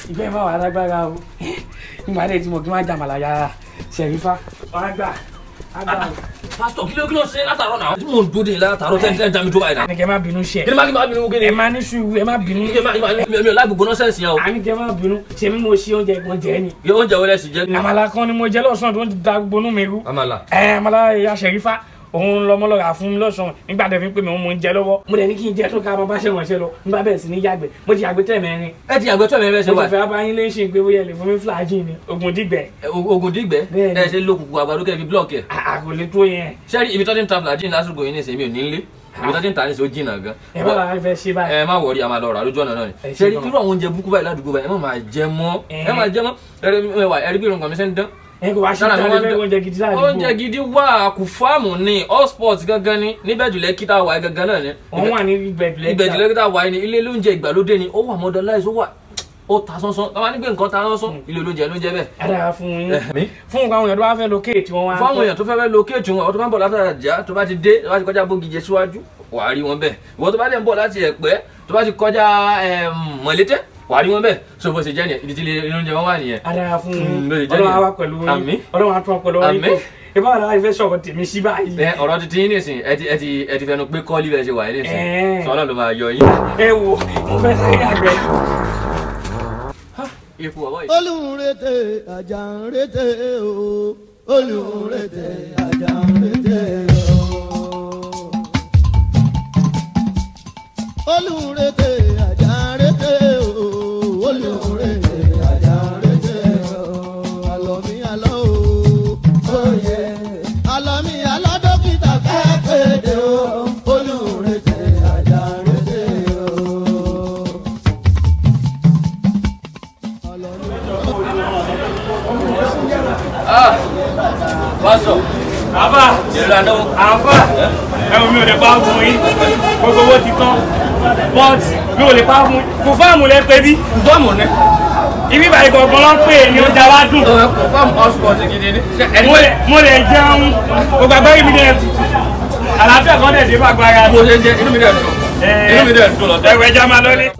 ìgbẹ́ máa wà lágbára o nígbà dé tí mo kí wọ́n jà màlá yàrá ṣẹ̀rífà wọ́n á gbà á gbà o. pásítọ̀ kí ló kí ló ṣe látàárọ̀ náà tí mò ń dúró de látàárọ̀ tẹ́ tẹ́ dá mi tó báyìí náà. àní kẹ́ má bínú ṣe kí ni má kí ni má bínú kí ni. ẹ má ní sùúrù ẹ má bínú kí ni má kí ni mi ò láì gbogbo nọ́sẹ̀nsì yẹn o. àní kẹ́ má bínú ṣe mí mo ṣe oúnjẹ kan jẹ ni. yẹ oúnjẹ wọlé sí jẹ. àmàlà kan ni mo jẹ lọ́sàn-án tó ń da gbogbo inú mi rú. àmàlà. ẹ àmàlà ìyá ṣẹ̀rífà òun lọmọ lọ́ra fún mi lọ́sàn-án nígbà tẹ́ fi ń pè mí òun mo ń jẹ lọ́wọ́. mo dẹ̀ ní kí n jẹ tó ká máa bá ṣe wọ̀nṣẹ́ lọ nígbà bẹ́ẹ̀ sì ní yàgbẹ́ mo ti yàgbẹ́ tẹ̀ mẹ́rin. ẹ ti àgbẹ̀ tó ẹ̀mẹ́ ṣe mo wà. ti fẹ́ abáyín lé ṣe pé bóyá ẹ lè fún mi flagyl ni ogun dìgbẹ́. ogun dìgbẹ́ Bẹ́ẹ̀ni. ẹ ṣe lókùnkùn àgbàdo kẹ́ fi blọọkì ẹ̀. àkòlè tó yẹn sẹ́rí ibi tó ti ń ta flagyl lásìkò yìí ní ìsìn mi ò ní lé ibi tó ti ń ta ní ìsìn ó jìnnà gan. ẹ bá wa fẹ́ ṣe báyìí. ẹ má wọrí a máa lọ rà lójú ọ̀nà náà ni Ẹ ṣe sẹ́rí gan. irú àwọn oúnjẹ búkú báyìí ládùúgbò báyìí ẹ má máa jẹ mọ́ Ẹ. ẹ má jẹ mọ́ ẹ̀rí bí irun kan mi ṣe ń dán ẹ kò wá ṣe Lára tí mi wọ́n wọ́n fẹ́ dán- oúnjẹ gidi láàdúgbò. oúnjẹ gidi wà kù fáàmù ni all sports gangan ni níbẹ̀ jùlẹ̀ kíta wà gangan náà ni wọ́n wà ní ìgbẹ̀jùlẹ̀ ibẹ̀ jùlẹ̀ kíta wà ní ilé lóúnjẹ ìgbàlódé ni ó wà modernize ó wà ó ta sánsán tọ́wọ́ nígbè nǹkan ta sánsán ilé olóúnjẹ ló ń jẹ bẹ́ẹ̀. dára fún yín Ẹ̀mí. fún nǹkan àwọn èèyàn tó bá fẹ́ locate tí wọ́n wá. fáwọn èèyàn tó fẹ́ fẹ́ lókèétì wọn tó bá ń bọ̀ látara jà tó bá ti dé tó bá ti kọjá bógijẹ síwájú wà á rí wọn bẹ́ẹ̀ ìwọ tó bá dẹ̀ ń bọ̀ láti ẹ̀pẹ́ tó bá ti kọjá ẹm, mọ̀lété wà á rí wọn bẹ́ẹ̀ so bó ṣe jẹ́ nìyẹn ibi tí ilé oúnjẹ wọn wà nìyẹn. dára fún Mm, yín lóye jẹ́ ọlọ́run á nìyẹn. wá pẹ̀lú Àmín. yín ọlọ́run á tún ọ pẹ̀lú yín Àmín. ìbá wà láti fẹ́ sọ̀rọ̀ tèmi sí báyìí. ẹ ọ̀rọ̀ títí yín nìsín ẹ ti ẹ ti ẹ ti fẹnu pé kọ́ọ́lì bẹ́ẹ̀ ṣe wà yín nìsín Ẹ̀ẹ́. sọ ọlọ́run ló máa yọ yín. ẹ wo mo fẹ́ sáré àgbẹ̀. ikú ọwọ́ yìí. olùrètè àjàǹrètè o olùrètè àjàǹrètè o olùrètè àjàǹrètè o olùrètè àjàǹrètè o àlọ́mí àlọ́ o oyè àlọ́mí àlọ́ dókítà fẹ́ kéde o olùrètè àjàǹrètè o. pásọ àbá ìrora náà àbá ẹ̀wọ̀n mi ò lè pa fún yín gbogbo owó ti tán but mi ò lè pa fún yín kò fáàmù lẹ pé bí fọ́ọ̀mù ni ibi ìbàdí gbọ̀ngàn ló ń pè é ní ọjà wa dùn fọ́ọ̀mù all sports gidi ni. Ṣé ẹni mo lè mo lè jẹun gbogbo àgbáyé mi dẹ̀ àlàáfíà kan dẹ̀ dé bá agbára mo ṣe ń jẹ inú mi dẹ̀ dùn inú mi dẹ̀ dùn lọ́tẹ̀. ẹ̀wẹ̀ ẹja máa lọ́lé.